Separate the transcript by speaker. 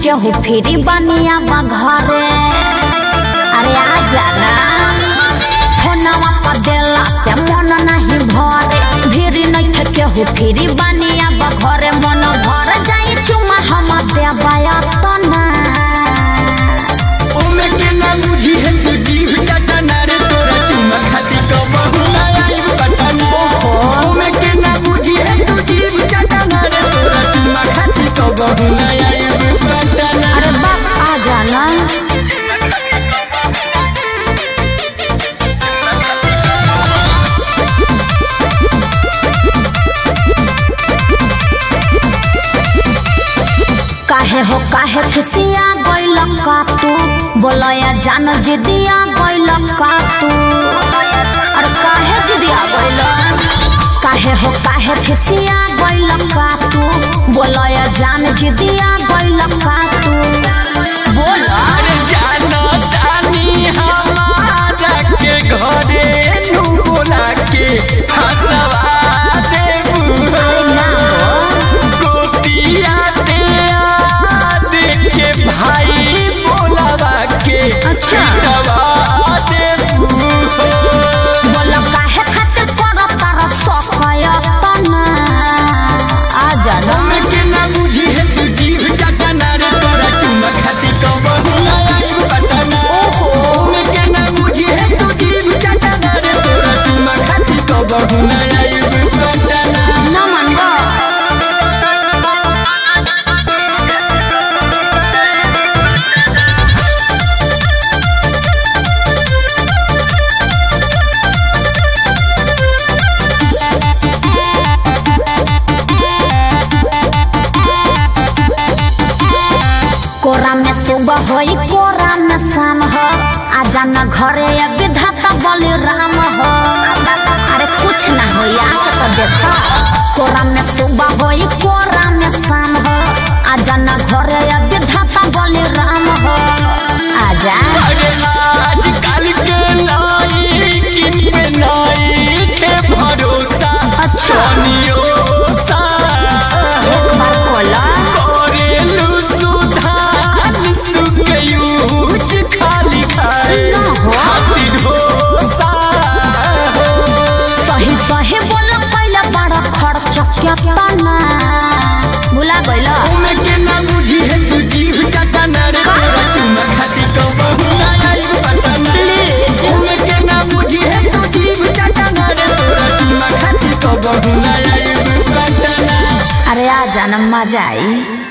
Speaker 1: केहू फिरी बनिया घरे अरे आ जाना फोनवा पर देला से मन नहीं भरे भिरी नहीं केहू फिरी बनिया घरे मन भर जाई चुमा हम देवाया तना
Speaker 2: ओमे के ना बुझी है तू जीव चटना रे तोरा चुमा खाती कबहू ना आइब पटना ओमे के ना बुझी है तू जीव चटना रे तोरा चुमा खाती कबहू ना आइब पटना
Speaker 1: अरे बाप आ जाना काहे हो काहे खिसिया गइल का तू बोलया जान जिदिया गइल का तू अरे काहे जिदिया गइल काहे हो काहे खिसिया गइल का तू बोलया जान जिदिया गइल का तू बोल
Speaker 2: अरे जाना जानी हमारा के घरे नू बोला के हंसवा देबू
Speaker 1: ना हो
Speaker 2: गोतिया ते देख के भाई बोलावा के
Speaker 1: अच्छा।
Speaker 2: दवा देबू
Speaker 1: बोल काहे खातिर कर तारा सकय तना आ जाना
Speaker 2: ओमे के ना बुझी है तू जीव चटना रे तोरा चुमा खाती कबहू ना आइब पटना ओमे के ना बुझी है तू जीव चटना रे तोरा चुमा खाती कबहू ना आइब पटना
Speaker 1: न मानबो कोरा में सुबह होई कोरा में शाम हो आजा न घरे ये विधाता बलिराम हो अरे कुछ ना हो आके तो देखा कोरा में सुबह होई कोरा में शाम हो आजा न घरे ये विधाता बलिराम हो आजा
Speaker 2: अरे आजकल के लाई किन पे लाई के भरोसा
Speaker 1: अच्छा।
Speaker 2: कनियो सा
Speaker 1: एक बार कोला
Speaker 2: करेलु सुधान सुकयूच खाली खाए
Speaker 1: ना हो।
Speaker 2: खातिर ढोसा
Speaker 1: सही सही बोल पहले बड़ा खर्च केतना भुला गइल
Speaker 2: ओमे के ना बुझी है तू जीव चटना रे तोरा चुमा खाती कबहू ना आइब पटना
Speaker 1: प्लीज
Speaker 2: ओमे के ना बुझी है तू जीव चटना रे तोरा चुमा खाती कबहू ना आइब पटना
Speaker 1: अरे आ जाना मजा आई